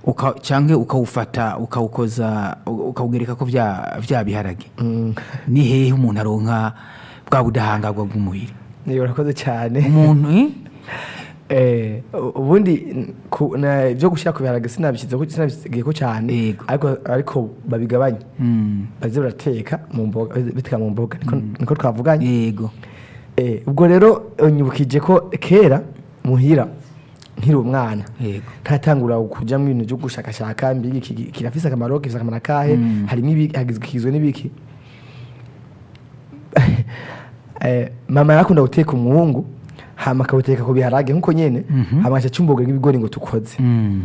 uka- cyangwa ukawufata ukawukoza ukawugereka ko bya bya biharage ni hehe umuntu aronka bwa budahangarwa bw'umubiri niba urakoze cyane umuntu eh? Eh, ubundi ku- na- ibyo gushyira ku biharage sinabishyizeho sinabishyizeho cyane Yego. ariko ariko babigabanya Mm, baze barateka mu mboga biteka mu mboga niko- niko twavuganye yego Eh, ubwo rero unyibukije ko kera muhira nkiri umwana yego ntatangura kujya mu bintu byo gushakashaka mbega iki gi- kirafise akamaro gifite akamaro akahe harimo ibi- hagizwe- kigizwe n'ibiki Eh, mama yarakunda guteka umuhungu hama akawuteka ku biharage nk'uko nyene hama agaca acumboga nk'ibigori ngo tukoze Mm,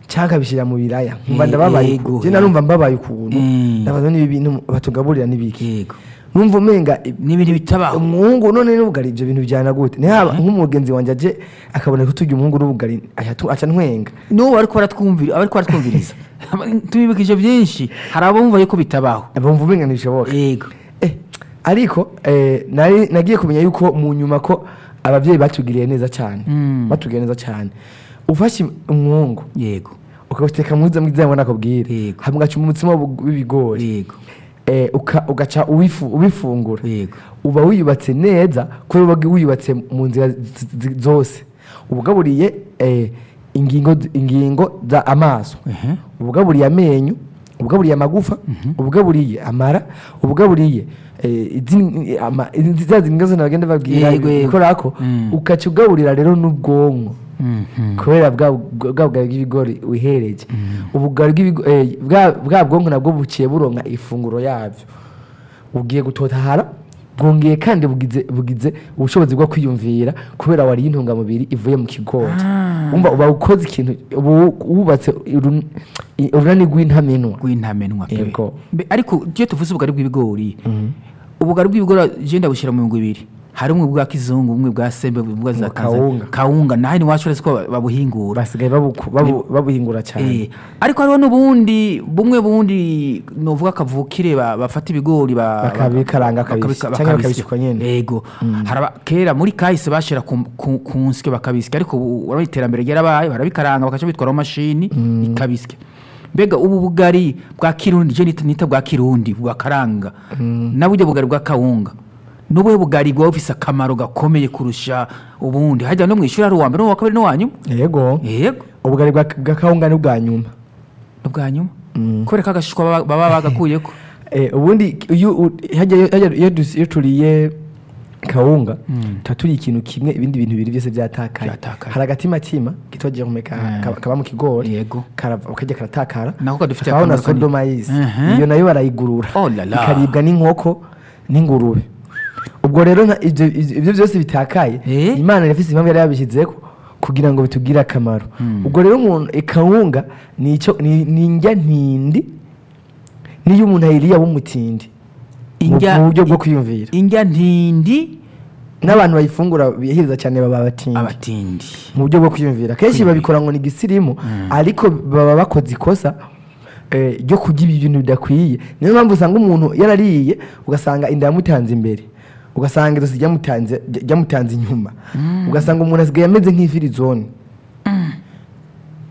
cyangwa akabishyira mu biraya mba Eh, ndababaye yego, ukuntu. je narumva mbabaye ukuntu Mm. ndabaza niba ibintu batugaburira n'ibiki yego numva umenga ni ibintu bitabaho umuhungu none n'ubugari ibyo bintu byana gute ntihaba nk'umugenzi wanjye aje akabona ko turya umuhungu n'ubugari aca tu- aca ntwenga n'ubu ariko baratwumvira ariko baratwumviriza tubibukije byinshi hari abo bumva yuko bitabaho bumva umenga ntibishoboka yego Eh, ariko eh, nari- nagiye kumenya yuko mu nyuma ko ababyeyi batugiriye neza cyane Mm. batugiriye neza cyane ufashe umwungu yego ukawuteka mwiza mwiza ngo nakubwire Yego. hama ugaca umutsima w'ubu- w'ibigori yego Eh, uka- ugaca uwifu- ubifungura Yego. uba wiyubatse neza kubera uba wiyubatse mu nzira z- z- zose ubugaburiye eh, ingingo ingingo za amaso Ehe. ubugaburiye amenyo ubugaburiye amagufa ubugaburiye amara ubugaburiye eh, izindi- ama- izi- za zinga zose bagenda babwira Yego, yego. ikora ko Mm. ukaca ugaburira rero n'ubwonko Mhm. kubera bwa bwa- bwa bugari bw'ibigori wihereje ubugari bw'ibigo- eh, bwa bwa bwonko nabwo buciye buronka ifunguro yabyo bugiye gutotahara bwongeye kandi bugize bugize ubushobozi bwo kwiyumvira kubera wariye intungamubiri ivuye mu kigori wumva uba ukoze ikintu uba wu- wubatse urun- i- urunani rw'intamenwa rw'intamenwa pe Yego. Mbe- ariko iyo tuvuze ubugari bw'ibigori ubugari bw'ibigori jenda bushyira mu bihumbi bibiri hari umwe bwa kizungu umwe bwa sembe bumwe bwa za Mu kawunga. kawunga kawunga naho ntiwacu uretse ko babuhingura basigaye babuku- babu- babuhingura cyane Eh, ariko hariho n'ubundi bumwe bundi novuga akavukire ba- bafata ibigori ba- Bakabikaranga bakabika- bakabisya, cyangwa bakabisya. bakabisukwa nyene. yego Hari aba- kera muri kahise bashyira ku ku- ku nsyo bakabisya ariko ubu urabona iterambere ryarabaye barabikaranga bakaca bitwaraho mashini ikabisya mbega ubu bugari bwa kirundi je nita- nita bwa kirundi bubakaranga nawe ubwo bugari bwa kawunga nubuhe bugari bwaba bufise akamaro gakomeye kurusha ubundi hajya no mu ishuri hari uwa mbere n'uwa kabiri n'uwa nyuma yego yego ubugari bwa bwa kawunga ni ubwa nyuma ubwa nyuma kubera ko agashishwa baba- baba bagakuyeko Eh, ubundi iyo u- hajya- hajya- iyo dus- iyo turiye kawunga tuba turiye ikintu kimwe ibindi bintu bibiri byose byatakaye Byatakaye. hari agatimitima kitogiye kumeka ka- kaba mu kigori Yego. karava- kajya karatakara Nako kadufitiye hakabona akamaro kanini. sodoma y'isi Mhm. iyo nayo barayigurura Oh la la. ikaribwa n'inkoko n'ingurube ubwo rero nka- ibyo ibyo byose bitakaye Eh? imana yafise impamvu yari yabishyizeho kugira ngo bitugire akamaro ubwo rero umuntu ikawunga ni icyo- ni ni indya ntindi niyo umuntu ayiriye aba umutindi mu Indya- mu buryo bwo kwiyumvira indya ntindi n'abantu bayifungura biyahiriza cyane baba abatindi abatindi mu buryo bwo kwiyumvira kenshi babikora ngo ni gisirimu ariko baba bakoze ikosa eh, ryo kurya ibi bintu bidakwiye niyo mpamvu usanga umuntu yarariye ugasanga inda yamutanze imbere ugasanga izosi ryamutanze ry- ryamutanze inyuma ugasanga umuntu asigaye ameze nk'ifirizone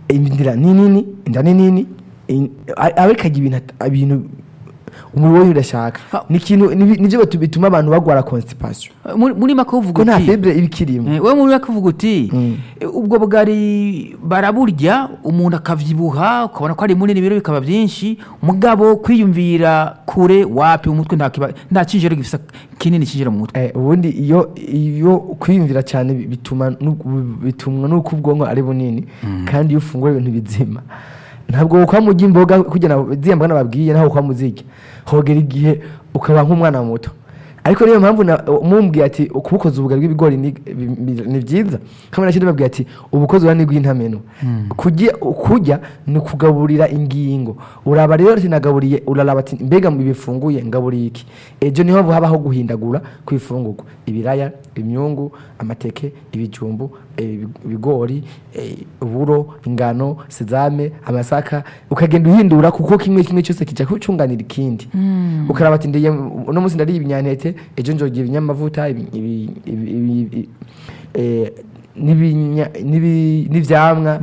inda ni nini inda ni nini in- a- ariko arya ibintu at- ibintu umubiri we udashaka Ha- ni ikintu ni- nibyo batu- bituma abantu barwara constipation muri muri make ko uvuga nta uti fibre iba ikirimo eh, wewe muri make uvuga uti eh, ubwo bugari baraburya umuntu akabyibuha ukabona ko ari munini ibiro bikaba byinshi mugabo kwiyumvira kure wapi umutwe nta kiba- nta cyinjiro gifisa kinini cyinjira mu mutwe Eh, ubundi iyo iyo kwiyumvira cyane bi- bituma n'u- bitumwa nuko ubwonko ari bunini kandi iyo ufungura ibintu bizima ntabwo ukora mujya imboga kugira ngo ziriya mboga nababwiye naho ukora muzirya hogera igihe ukaba nk'umwana muto ariko niyo mpamvu na- mumbwiye ati kubukoza ubugari bw'ibigori ni bi- bi- ni byiza kamwe na kindi babwiye ati ubukozi urani rw'intamenwa kujya kujya ni ukugaburira ingingo uraba rero ati nagaburiye uraraba ati mbega mu bifunguye ngaburiye iki ejo niho habaho guhindagura ku ifungurwa ibiraya imyungu amateke ibijumbu eh, ibigori eh, uburo ingano sezame amasaka ukagenda uhindura kuko kimwe kimwe cyose kijya kucunganira ikindi ukaraba ati ndiye uno munsi ndariye ibinyantete ejo njogiye ibinyamavuta ibi- ibi- ibi- ibi- eh, n'ibinya- n'ibi- n'ibyamwa